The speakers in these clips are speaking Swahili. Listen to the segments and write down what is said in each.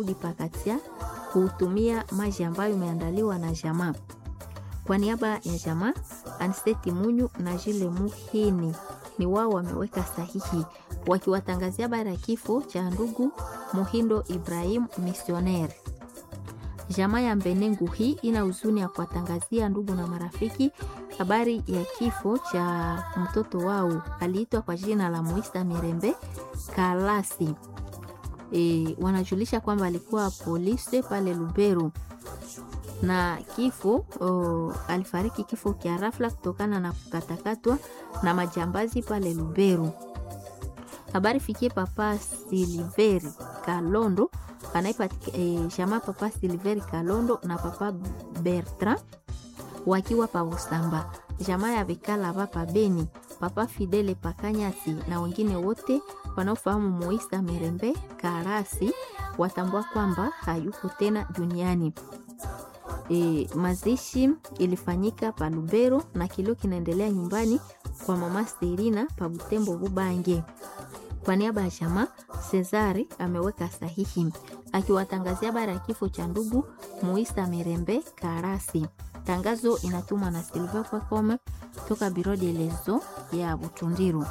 Pakatia kutumia maji ambayo imeandaliwa na jamaa. Kwa niaba ya jamaa, Ansteti Munyu na Jile Muhini ni wao wameweka sahihi wakiwatangazia habari ya kifo cha ndugu Muhindo Ibrahim misionere. Jamaa ya Mbenengu hii ina huzuni ya kuwatangazia ndugu na marafiki habari ya kifo cha mtoto wao aliitwa kwa jina la Muisa Mirembe Kalasi. E, wanajulisha kwamba alikuwa polisi pale Luberu na kifo o, alifariki kifo kia rafla kutokana na kukatakatwa na majambazi pale Luberu. Habari fikie papa Siliveri Kalondo anaipatika e, jamaa papa Siliveri Kalondo na papa Bertrand wakiwa pa Busamba, jamaa ya Vikala papa Beni, papa Fidele Pakanyasi na wengine wote wanaofahamu Moisa Mirembe Karasi watambua kwamba hayuko tena duniani. E, mazishi ilifanyika pa Lubero na kilio kinaendelea nyumbani kwa mama Serina pa Butembo Bubange. Kwa niaba ya jamaa Cesari ameweka sahihi akiwatangazia habari ya kifo cha ndugu Muisa Mirembe Karasi. Tangazo inatumwa na Silva Kwakome toka Biro de Lezo ya Butundiru.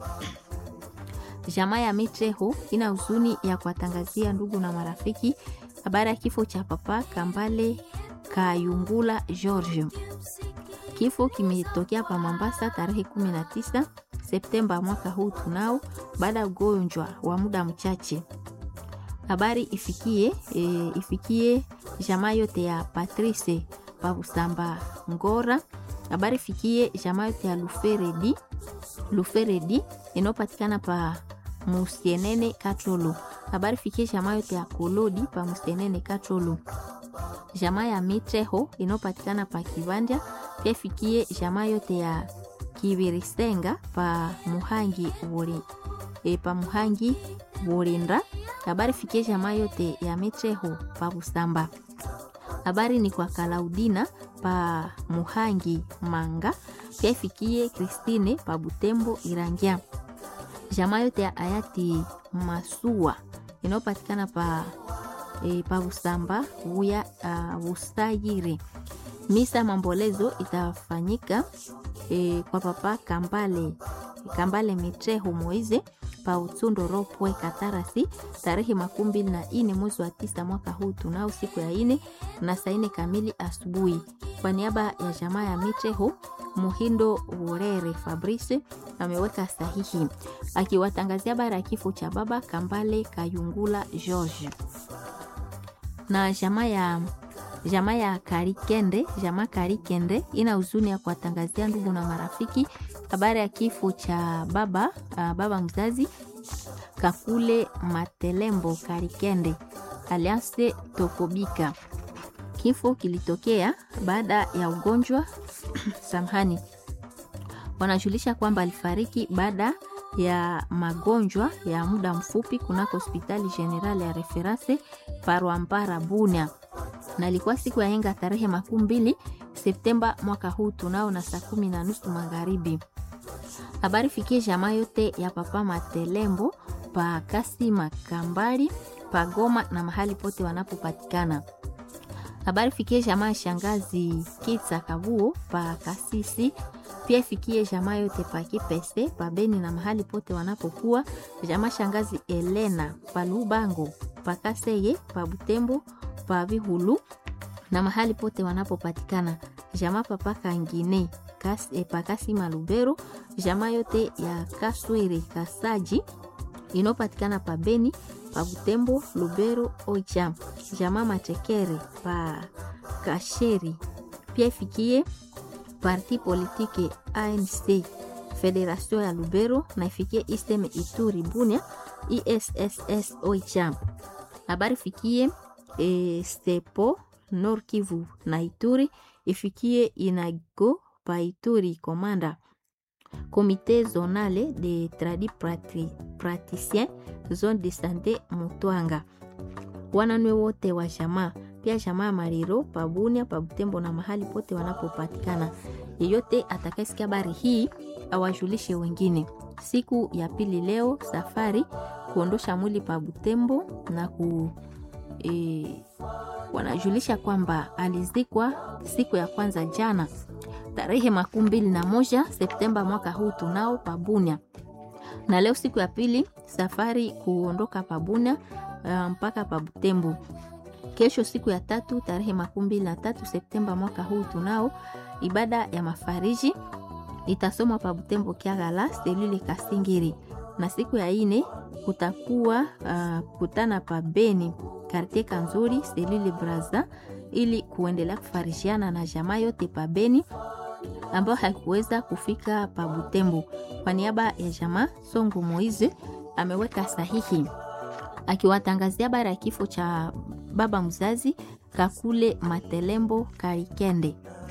Jamaa ya Mitreho ina huzuni ya kuwatangazia ndugu na marafiki habari ya kifo cha papa Kambale Kayungula George. Kifo kimetokea pa Mombasa tarehe 19 Septemba mwaka huu tunao, baada ya ugonjwa wa muda mchache. Habari ifikie e, ifikie jamaa yote ya Patrice pa Busamba Ngora. Habari ifikie jamaa yote ya Luferedi Luferedi inayopatikana pa Musienene Katolo. Habari fikie jamaa yote ya Kolodi pa Musienene Katolo. Jamaa ya Mitreho inayopatikana pa Kivanja pia ifikie jamaa yote ya Kibirisenga pa Muhangi Wori, e, pa Muhangi Worinda. Habari fikie jamaa yote ya Mitreho pa Busamba. Habari ni kwa Kalaudina pa Muhangi Manga pia ifikie Kristine pa Butembo Irangia. Jamaa yote ya hayati Masua inayopatikana pa e, pa Busamba uya uh, Busayire. Misa mambolezo itafanyika e, kwa papa Kambale Kambale Mitreho Moize pa Utsundo Ropwe Katarasi tarehe makumi mbili na ine mwezi wa tisa mwaka huu tunao siku ya ine na saa ine kamili asubuhi. Kwa niaba ya jamaa ya Mitreho Muhindo Urere Fabrice ameweka sahihi akiwatangazia habari ya kifo cha baba Kambale Kayungula George na jamaa ya jamaa ya Karikende, jamaa Karikende ina huzuni ya kuwatangazia ndugu na marafiki habari ya kifo cha baba uh, baba mzazi Kakule Matelembo Karikende alianse Tokobika. Kifo kilitokea baada ya ugonjwa samhani, wanajulisha kwamba alifariki baada ya magonjwa ya muda mfupi kunako hospitali general ya reference Parwampara Bunia, na ilikuwa siku ya henga tarehe makumi mbili Septemba mwaka huu tunao na saa kumi na nusu magharibi. Habari fikie jamaa yote ya papa Matelembo pa Kasima Kambali pa Goma na mahali pote wanapopatikana. Habari fikie jamaa ya shangazi Kitsa Kabuo pa Kasisi pia ifikie jamaa yote pa Kipese pa Beni na mahali pote wanapokuwa. Jamaa shangazi Elena pa Lubango pa Kaseye pa Butembo pa Vihulu na mahali pote wanapopatikana. Jamaa papa Kangine kas, e, pa Kasima Lubero. Jamaa yote ya Kaswere Kasaji inayopatikana pa Beni pa Butembo Lubero Oicha. Jamaa Matekere pa Kasheri pia ifikie parti politike ANC Federation ya Lubero na ifikie Istem Ituri Bunia ISSS Oicha. Habari fikie e, Stepo Nord Kivu na Ituri ifikie Inago pa Ituri Komanda. Comité zonale de tradi praticien zone de sante Mutwanga. Wananwe wote wa jamaa pia jamaa Mariro pabunia pa Butembo na mahali pote wanapopatikana. Yeyote atakayesikia habari hii awajulishe wengine. Siku ya pili leo safari kuondosha mwili pa Butembo na ku e, wanajulisha kwamba alizikwa siku ya kwanza jana tarehe makumi mbili na moja Septemba mwaka huu tunao Pabunia, na leo siku ya pili safari kuondoka Pabunia uh, mpaka Pabutembo. Kesho siku ya tatu tarehe makumi mbili na tatu Septemba mwaka huu tunao ibada ya mafariji itasomwa Pabutembo Kiagala selule Kasingiri, na siku ya ine kutakuwa uh, kutana pa Beni kartie Kanzuri selule Braza ili kuendelea kufarishiana na jamaa yote pa Beni ambayo haikuweza kufika pa Butembo. Kwa niaba ya jamaa Songo Moize ameweka sahihi akiwatangazia habari ya kifo cha baba mzazi Kakule Matelembo Karikende.